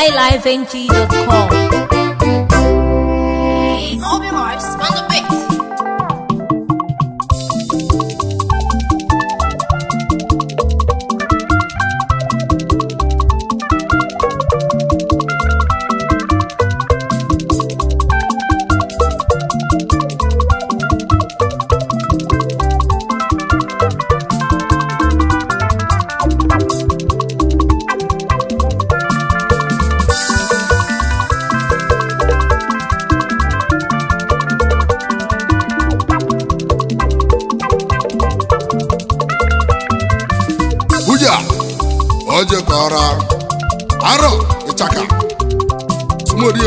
highlifeng.com. Obi Mars on the beat. buja oje kọrọ arọ ịchaka sumodie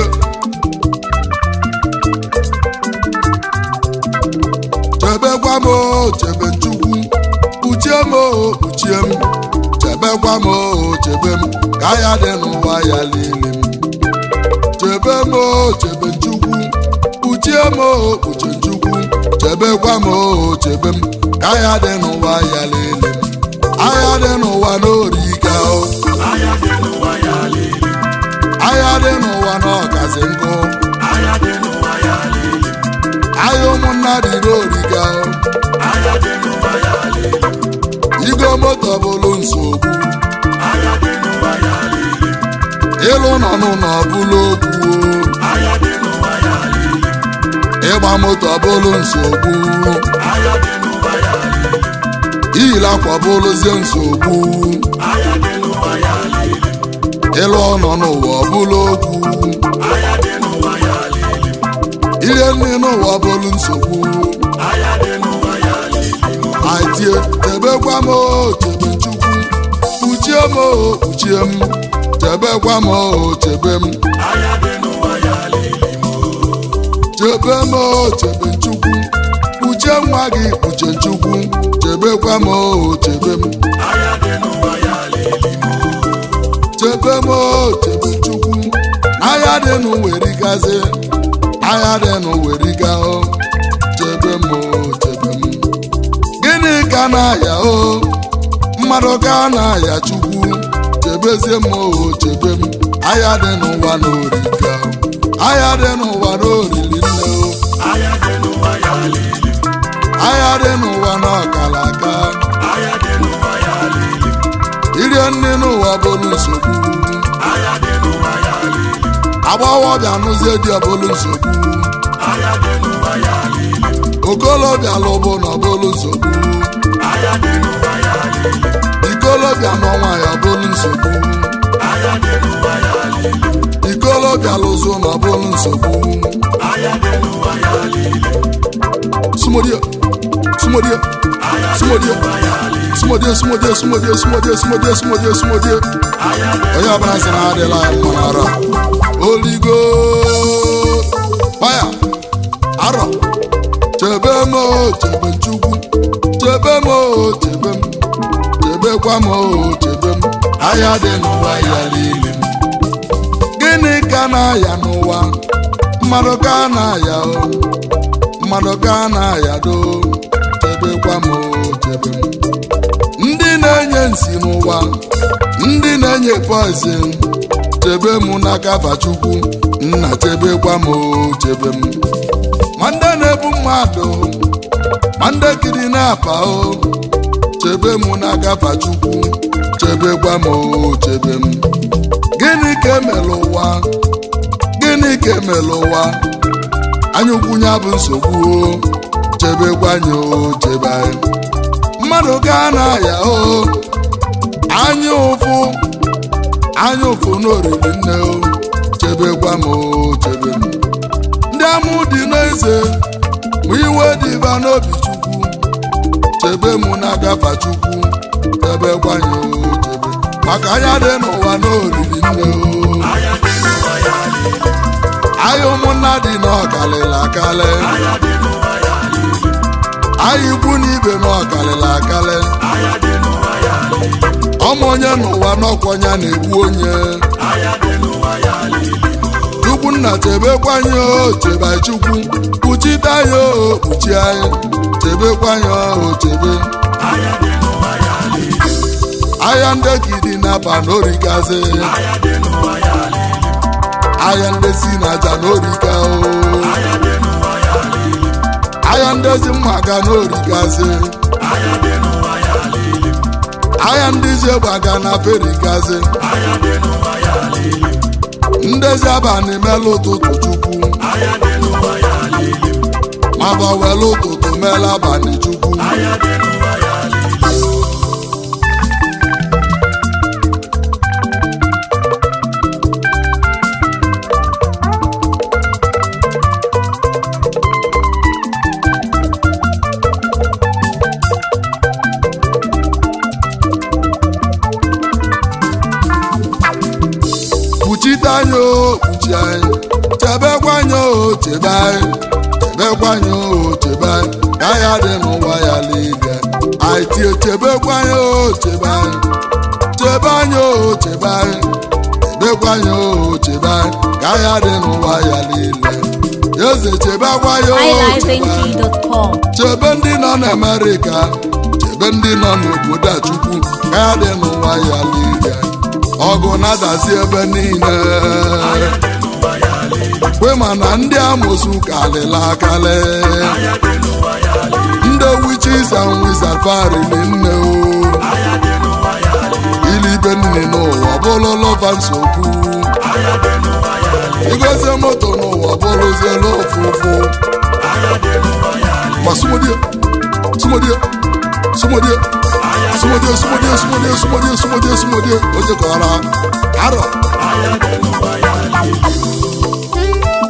chebekwa m o, chebe chukwu kpuchie m o, kpuchie m chebekwa m o, chebe m ka ya dị n'ụwa ya lili m chebe m o, chebe chukwu kpuchie m o, kpuchie chukwu chebekwa m o, chebe m ka ya dị n'ụwa ya lili m agha dị n'ụwa n'orika o Aya dị n'ụwa ya lili, agha dị n'ụwa n'ọkazi nkụ aya dị n'ụwa ya lili, agha ụmụnna dị n'orika o aya dị n'ụwa ya lili, igo moto bụrụ nsogbu aya dị n'ụwa ya lili, ịlụ nọ n'ụlọ bụrụ okwu o aya dị n'ụwa ya lili, ịgba moto bụrụ nsogbu aya dị n'ụwa ya lili, iyila akwa bụrụzie nsogbu aya dị n'ụwa ya lili, ịlụ ọnọ n'ụwa bụrụ okwu aya dị n'ụwa ya lili, ile nne n'ụwa bụrụ nsogbu aya dị n'ụwa ya lili, aitie chebekwa m o chebe chukwu kpuchie m o kpuchie m chebekwa m o chebe m aya dị n'ụwa ya lili, chebe m o chebe chukwu kpuchie nwa gị kpuchie chukwu chebekwa m o chebe m aya dị n'ụwa ya lili, chebe m o chebe chukwu n'ahịa dị n'uwerigazi n'ahịa dị n'uweriga o chebe m o chebe m gịnị ka na-aya o mmadụ ka na-aya chukwu chebezie m o chebe m ahịa dị n'ụwa n'origa o ahịa dị n'ụwa n'orili nne o aya dị n'ụwa ya lili, ahịa dị n'ụwa n'ọkala aka aya dị n'ụwa ya lili, irie nne n'ụwa bụrụ nsogbu aya dị n'ụwa ya lili, agbọghọbịa nụzie di ọbụlụ nsogbu aya dị n'ụwa ya lili, okolobịa lụbụ na ọbụlụ nsogbu aya dị n'ụwa ya lili, ikolobịa n'ọnwa ya ọbụlụ nsogbu aya dị n'ụwa ya lili, ikolobịa lụzụ na ọbụlụ nsogbu aya dị n'ụwa ya lili, sumodie sumodie aya dị sumodie n'ụwa ya lili, sumodie sumodie sumodie sumodie sumodie sumodie sumodie aya dị onye ọbụla sị na adịla ya mma n'ara oligo faya arọ chebe m o chebe chukwu chebe m o chebe m chebekwa m o chebe m ahịa dị n'ụwa ya lili m gịnị ka na-aya n'ụwa mmadụ ka na-aya o mmadụ ka na-aya do chebekwa m o chebe m ndị na-enye nsi n'ụwa ndị na-enye poizin chebe m n'aka fachukwu nna chebekwa m o chebe m ma ndị na-ebu mmadụ ma ndị kiri na-apa o chebe m n'aka fachukwu chebekwa m o chebe m gịnị ka emere ụwa gịnị ka emere ụwa anyaukwu ya bụ nsogbu o chebekwa anyị o chebe anyị mmadụ gaa n'ahịa o anya ụfụ anya ụfụ n'oriri nne o chebekwa m o chebe m ndị amụ dị n'eze ma iwe dịba n'obi chukwu chebe m n'agafa chukwu chebekwa anyị o chebe maka anya dị n'ụwa n'oriri nne o aya dị n'ụwa ya lili, anya ụmụnna dị n'ọkalịla akalị aya dị n'ụwa ya lili, anya ikwu na ibe n'ọkalịla akalị aya dị n'ụwa ya lili, ọmụ onye n'ụwa n'ọkwọnya na-egbu onye aya dị n'ụwa ya lili, chukwu nna chebekwa anyị o chebe anyị chukwu kpuchite anyị o kpuchi anyị chebekwa anyị o chebe aya dị n'ụwa ya lili, ahịa ndegidi na-aba n'origazi aya dị n'ụwa ya lili, ahịa ndezi na aja n'orika o ahịa dị n'ụwa ya lili ahịa ndezi mmaga n'orikazi ahịa dị n'ụwa ya lili ahịa ndị ji gbaga na ferikazi ahịa dị n'ụwa ya lili ndezi abalị mela ụtụtụ chukwu ahịa dị n'ụwa ya lili ma ba wela ụtụtụ mela abalị chukwu ahịa dị n'ụwa ya lili kpuchite anya o kpuchi anyị chebekwa anya o chebe anyị chebekwa anya o chebe anyị ka ya dị n'ụwa ya niile anyị tie chebekwa anya o chebe anyị chebe anya o chebe anyị chebekwa anya o chebe anyị ka ya dị n'ụwa ya niile eze chebekwa ya o chebe anyị highlifeng.com. chebe ndị nọ n'amerịka chebe ndị nọ n'obodo a chukwu ka ya dị n'ụwa ya niile ọgụ na-adazi ebe niile ahịa dị n'ụwa ya lili kwe ma na ndị amosu kalịla akalị ahịa dị n'ụwa ya lili ndị witches and wizards farili nne o ahịa dị n'ụwa ya lili ilibe nne n'ụwa bụrụ lọva nsogbu ahịa dị n'ụwa ya lili igozie moto n'ụwa bụrụziela ofufu ahịa dị n'ụwa ya lili ma sumodie sumodie sumodie ahịa dị sumodie sumodie sumodie sumodie sumodie sumodie o jekọrọ arọ ahịa dị n'ụwa ya lili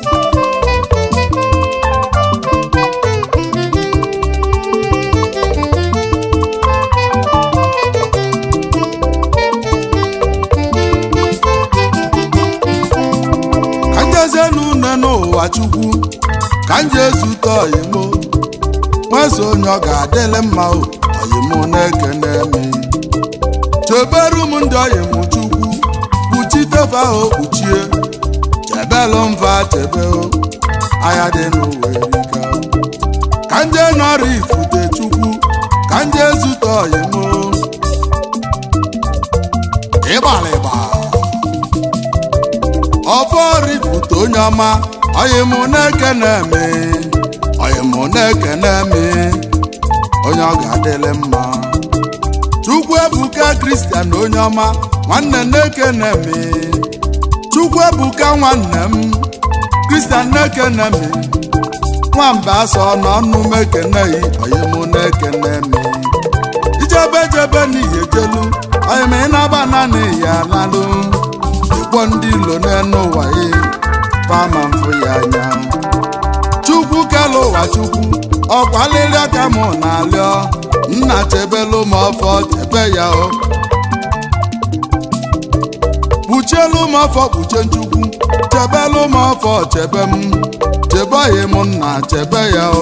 ka njezie n'une n'ụwa chukwu ka nje zute oyimo nwezi onye ọ ga-adịlị mma o oyimo na-ekene mi cheberu m ndị oyimo chukwu kpuchitefa o kpuchie chebelu mva chebe o anya dị n'ụwa erika o. ka nje nọrọ ifute chukwu ka nje zute oyimo ịgbalịgba ọfọrifute onye ọma oyimụ na-ekene mi oyimụ na-ekene mi onye ọ ga-adịlị mma chukwu ebuka kristian onye ọma nwanne na-ekene mi chukwu ebuka nwanne m kristian na-ekene mi nwamba asọ n'ọnụ m ekeneghị oyimụ na-ekene mi ijebe jebe n'ihi ejelu oyim ịnaba naanị ya lalụ ịkpọ ndị ilo n'enu ụwa ya fama mfụ ya anya chukwu kelu ụwa chukwu ọkwalịrịọ ka mụ na-alịọ nna chebelu m ọfọ chebe ya o kpuchielu m ọfọ kpuchie nchukwu chebelu m ọfọ chebe m chebeghị m nna chebe ya o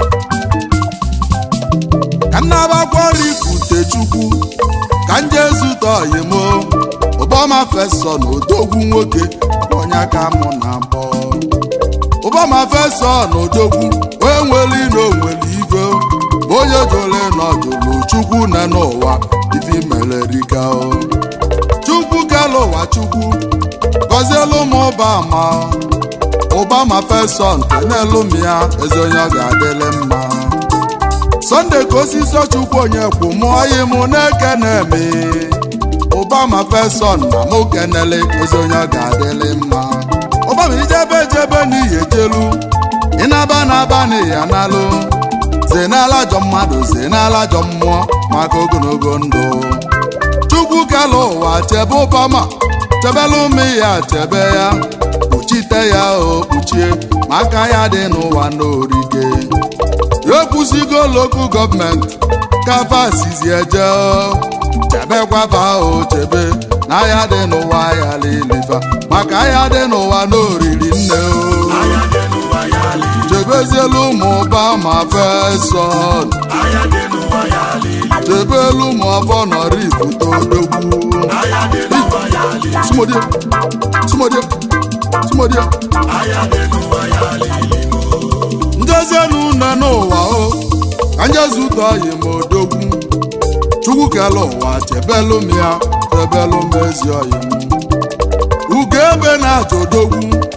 ka nnabakwara ifute chukwu ka nje zute oyimo ụbọma fesọ na odogwu nwoke onye aka mụ na abọ ụbọma fesọ na odogwu onye nwere ino nwere ive onye jụrụ nọjụrụ chukwu na n'ụwa ife mere rika o chukwu kelu ụwa chukwu gọzielu m ụbama ụbama fesọ nke n'elu m ya ezi onye ọ ga-adịlị mma sọnde ka osisi chukwu onye kwu mụọ yi mụ na-ekene mi ụbama feson na mụ kenele ezi onye ọ ga-adịlị mma ụbama ijebe ejebe n'ihi ejelu ịnaba na-aba n'ihi analụ zenala ajọ mmadụ zenala ajọ mmụọ maka ogologo ndụ chukwu kelu ụwa chebe ụbama chebelu ụmụ ya chebe ya kpuchite ya o kpuchie ma aka ya dị n'ụwa n'orike ekwusigo lokal gọọmenti kafa sizi eje o. chebekwafa o chebe na ahịa dị n'ụwa ya lilifa maka ahịa dị n'ụwa n'oriri nne o ahịa dị n'ụwa ya lili chebezielu ụmụ ụba ma feson ahịa dị n'ụwa ya lili chebelu ụmụ ọfọ nọrọ ifute odogwu ahịa dị n'ụwa ya lili sumodie sumodie sumodie ahịa dị n'ụwa ya lili njezienu nne n'ụwa o ka njezute oyi ma odogwu chukwu kele ụwa chebelu m ya chebelu m ezi oyi m ugo ebe na-achọ odogwu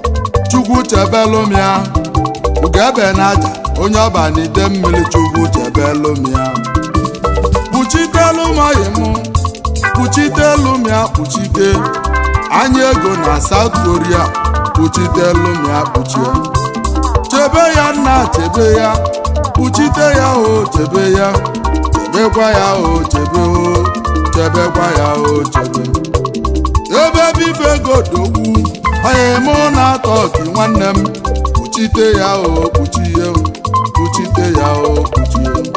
chukwu chebelụ m ya ugebe na aja onye ọba na ide mmiri chukwu chebelụ m ya kpuchitelu m ọyị m kpuchitelu m ya kpuchite anya ego na South Korea kpuchitelu m ya kpuchie chebe ya nna chebe ya kpuchite ya o chebe ya chebekwa ya o chebe o chebekwa ya o chebe ebe bife godogwu onye mụ na-atọ gị nwanne m kpuchite ya o kpuchie kpuchite ya o kpuchie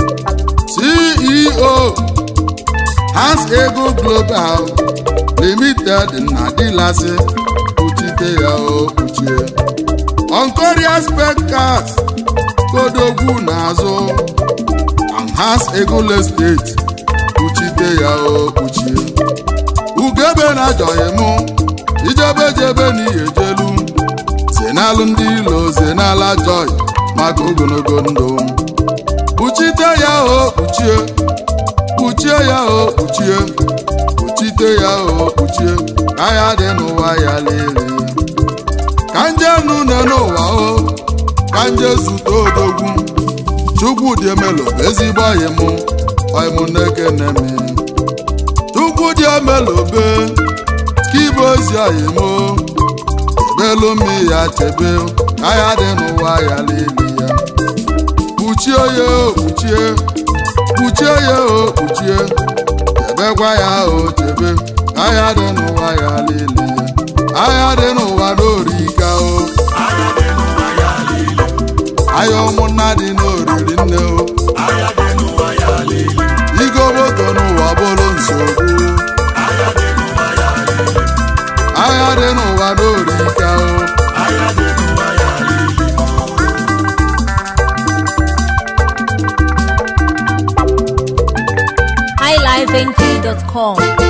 CEO Hans Ego Global Limited na dilasi kpuchite ya o kpuchie Onkoria Spekas kodogwu n'azụ Hans Ego Estate kpuchite ya o kpuchie ugebe na ajọghị mụ ijebe jebe n'ihe jelu zenalụ ndị ilo zenala joy maka ogologo ndụ kpuchite ya o kpuchie kpuchie ya o kpuchie kpuchite ya o kpuchie ka ya dị n'ụwa ya lele ka nje nune n'ụwa o ka nje zute odogwu chukwu dị emelo bụ ezigbo ọyị mụ ọyị mụ na-ekene m chukwu dị emelobe skibo ozi ọyị mụ chebelu m ya chebe ka ya dị n'ụwa ya lele ya kpuchie ya o kpuchie kpuchie ya o kpuchie chebekwa ya o chebe ka ya dị n'ụwa ya lele ya agha dị n'ụwa n'orika o Anya dị n'ụwa ya lele, ahịa ụmụnna dị n'oriri nne o anya dị n'ụwa ya lele, igoboto n'ụwa bụrụ nsogbu anya dị n'ụwa ya lele, agha dị n'ụwa n'orika o anya dị n'ụwa ya lele. highlifeng.com